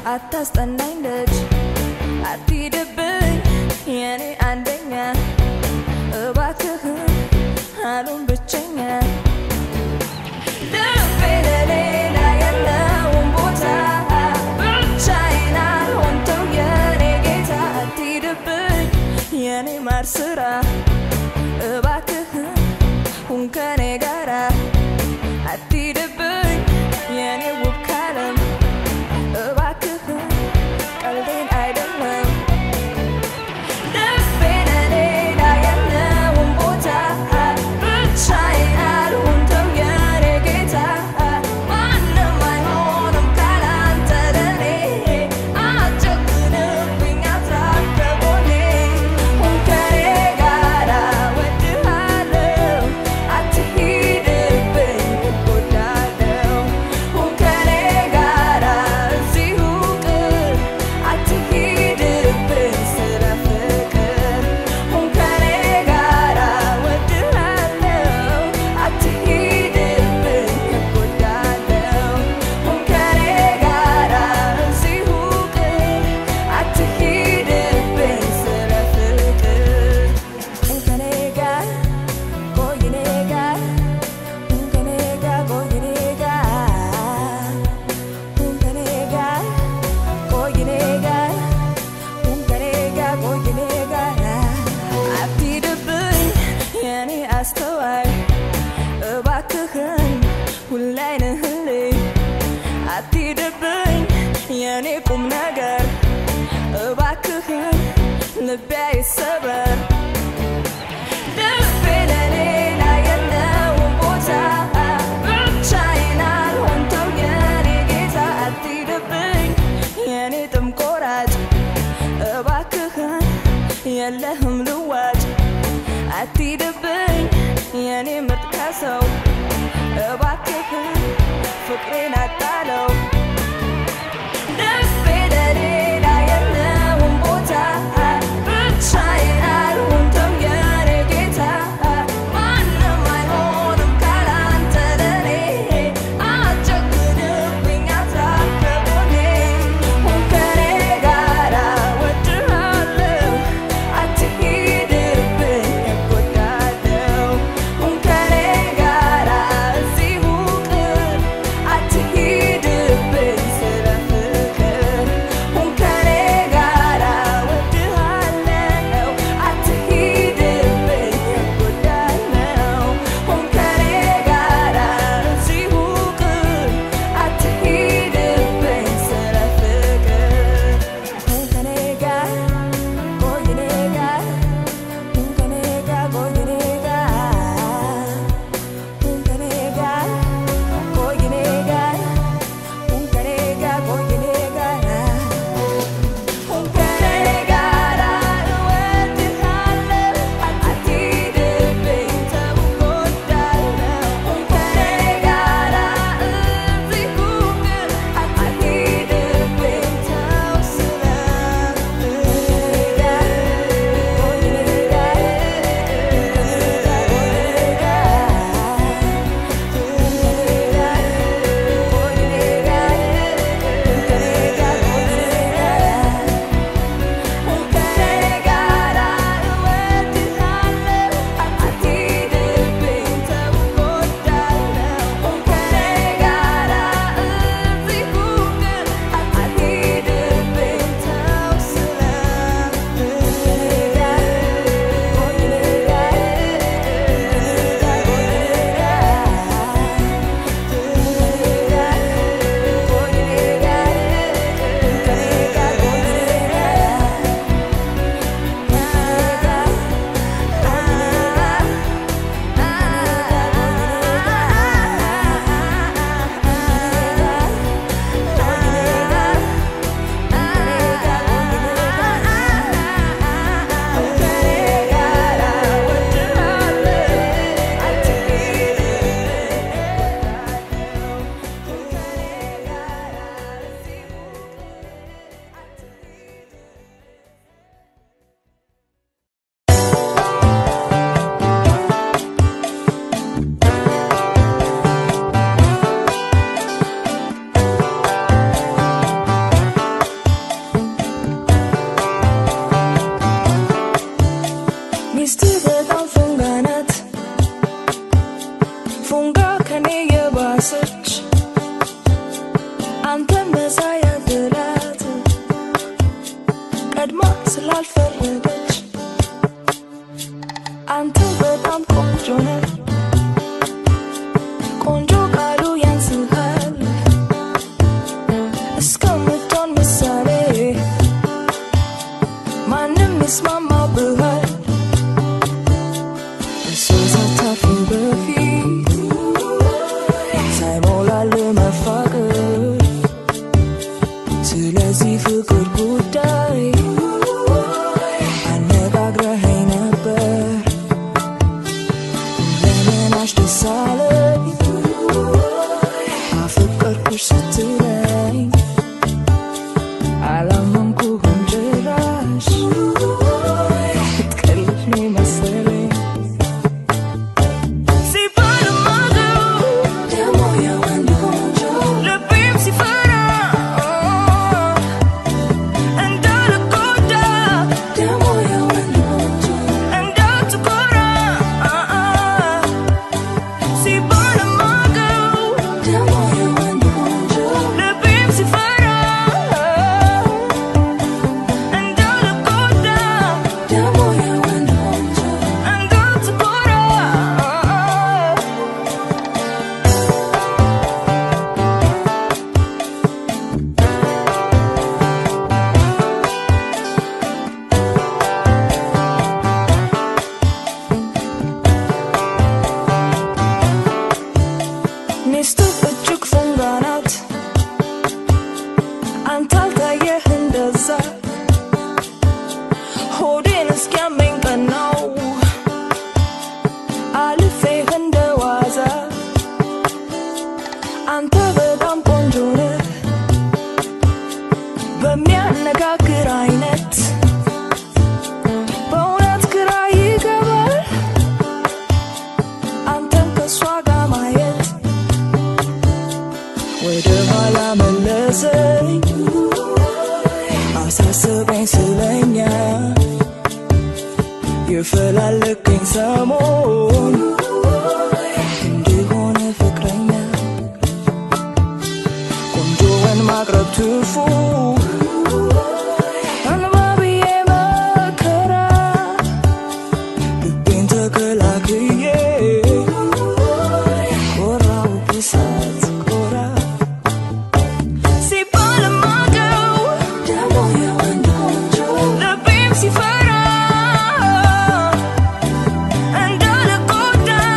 አታስጠናኝ ልጅ አትሂድብኝ የኔ አንደኛ እባክህን አሉን ብቸኛ ልቤ ለሌላ የለውም ቦታ ብቻዬን አልሆንተው የኔ ጌታ አትሂድብኝ የኔ ማር ስራ እባክህን ሁን ከኔ ጋራ አትሂድብኝ የኔ ውብ ካለም እባክህን ቀልዴን አይደለም ልቤ ለሌላ የለውም ቦታ ብቻዬን አልሆንተው የኔ ጌታ ማንም አይሆንም ካላንተ ለኔ አትጨክንብኝ አትራቅ ከጎኔ ሁን ከኔ ጋራ እወድሃለሁ አትሂድብኝ እጎዳለሁ ሁን ከኔ ጋራ እዚሁ ቅር አትሂድብኝ ስለ ፍቅር ሁን ከኔ ጋራ እወድሃለሁ አትሂድብኝ እጎዳለሁ ሁን ከኔ ጋራ እዚሁ ቅር አትሂድብኝ ስለ ፍቅር ሁን ከኔ ጋር ቆይ እኔ ጋር ሁን ከኔ ጋር ቆይ እኔ ጋር ሁን ከኔ ጋር ቆይ እኔ ጋር ሁን ከኔ ጋር ቆይ እኔ ጋር አትሂድብኝ የኔ አስተዋይ እባክህን ሁሌ አይንህልኝ አትሂድብኝ የኔ ቁም ነገር እባክህን ልቤ አይሰበር ልቤ ለሌላ የለውም ቦታ ብቻዬን አልሆንተው የኔ ጌታ አትሂድብኝ የኔ ጥም ቆራጭ እባክህን የለህም ልዋጭ አትሂድብኝ የኔ ምርጥ ከሰው እባክህን ፍቅሬን አጣለው ልቤ ለሌላ የለውም ቦታ ብቻዬን አልሆንተው የኔ ጌታ ማንም አይሆንም ካላንተ ለኔ አትጨክንብኝ አትራቅ ከጎኔ ሁን ከኔ ጋራ እወድሃለሁ አትሂድብኝ እጎዳለሁ ሁን ከኔ ጋራ እዚሁ ቅር ካልፈረደች አንተ በጣም ቆንጆ ነህ ቆንጆ ቃሉ ያንስሃል እስከምትሆን ምሳሌ ማንም ይስማማብሃል እሱ ሳታርፍ በፊት ሳይሞላል መፋቀር ስለዚህ ፍቅር ጉዳይ አነጋግረኸኝ ነበር ለምን አሽደስ አለኝ አፈቀርኩሽ ስትለኝ አላመንኩህም ጭራሽ ልትቀልድ ነው መሰለኝ ሲባልማገው ደግሞ የወንድ ቆንጆ ልቤም ሲፈራ እንዳልጎዳ ደግሞ የወንድ ቆንጆ እንዳትኮራ ሲባልማገው ደግሞ የወንድ ቆንጆ ልቤም ሲፈራ እንዳልጎዳ ደግሞ የወንድ ቆንጆ እንዳትኮራ ሚስቱ እጅግ ፈንጋ ናት አንተ አልታየህ እንደዛ ሆዴን እስኪያመኝ ቀናው አልፌህ እንደ ዋዛ አንተ በጣም ቆንጆ ነህ በሚያነጋግር አይነት በእውነት ግራ ይገባል አንተን ከእሷ ጋር ማየት ወደ ኋላ መለሰኝ አሳሰበኝ ስለኛ የፈላለገኝ ሰሞን እንዲሆነ ፍቅረኛ ቆንጆውን ማቅረብ ትርፉ እንባ ብዬ መከራ ልቤን ተከላክዬ ኮራው ብሳት ኮራ ሲባልማገው ደግሞ የወንድ ቆንጆ ልቤም ሲፈራ እንዳልጎዳ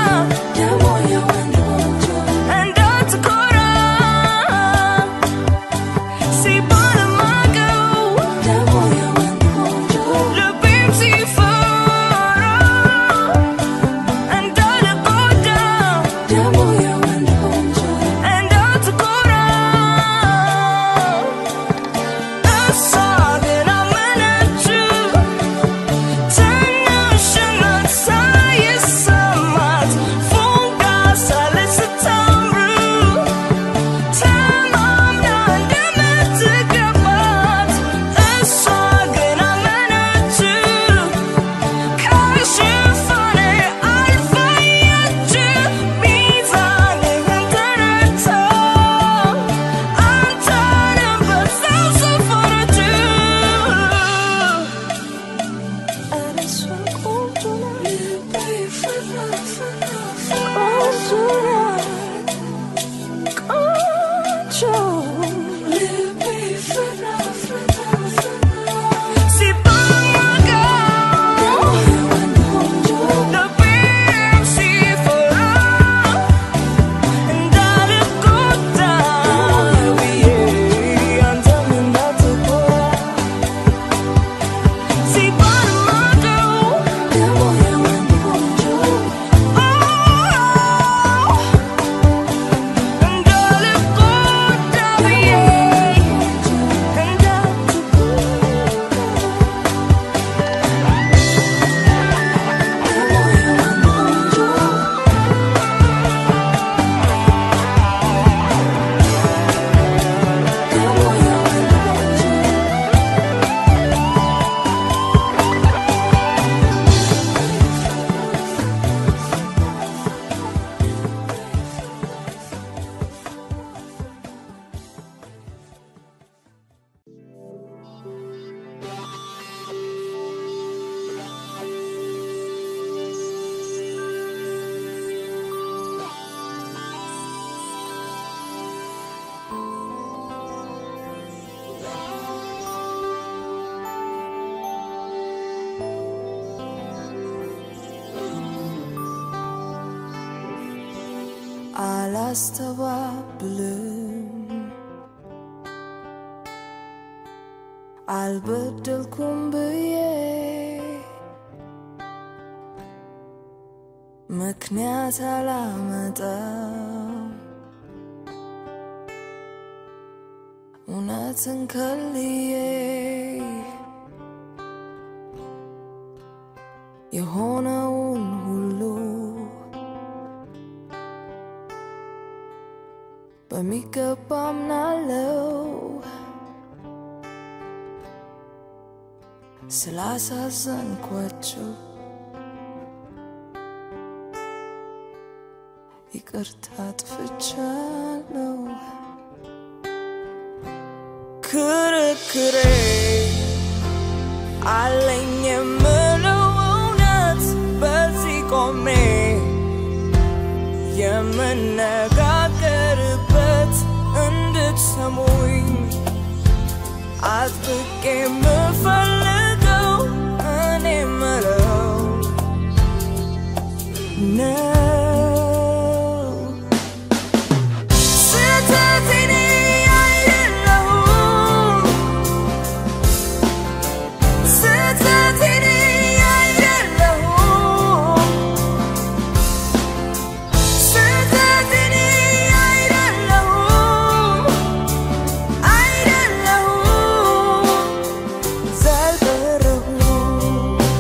አላስተባብልም አልበደልኩም ብዬ ምክንያት አላመጣም እውነትን ከልዬ የሆነውን ሁሉ በሚገባ አምናለው ስላሳዘንኳቸው ይቅርታ አጥፍቻለሁ። ክርክሬ አለኝ የምለው እውነት በዚህ ቆሜ የምነጋገርበት እንድትሰሙኝ አጥብቄ የምፈልገው እኔ ምለው ነው። ስህተቴን አይደለሁም ስህተቴን አይደለሁም ስህተቴን አይደለሁም አይደለሁም ዘልበረሁም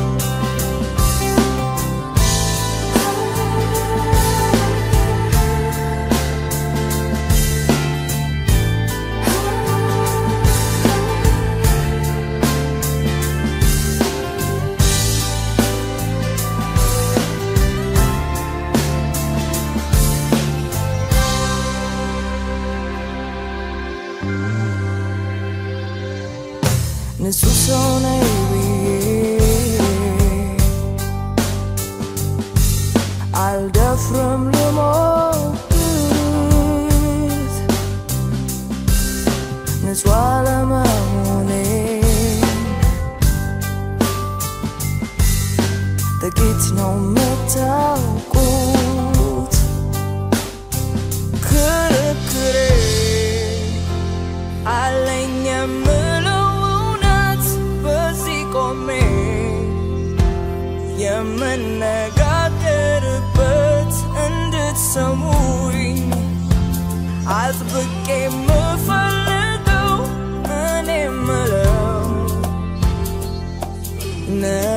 ንጹህ ሰው ነኝ ብዬ አልደፍርም ልሞግት ንጹህ አለመሆኔን ጥቂት ነው የምታውቁት ክርክሬ አለኝ የምለው እውነት በዚህ ቆሜ የምነጋገርበት እንድትሰሙኝ አጥብቄ የምፈልገው እኔ ምለው ነው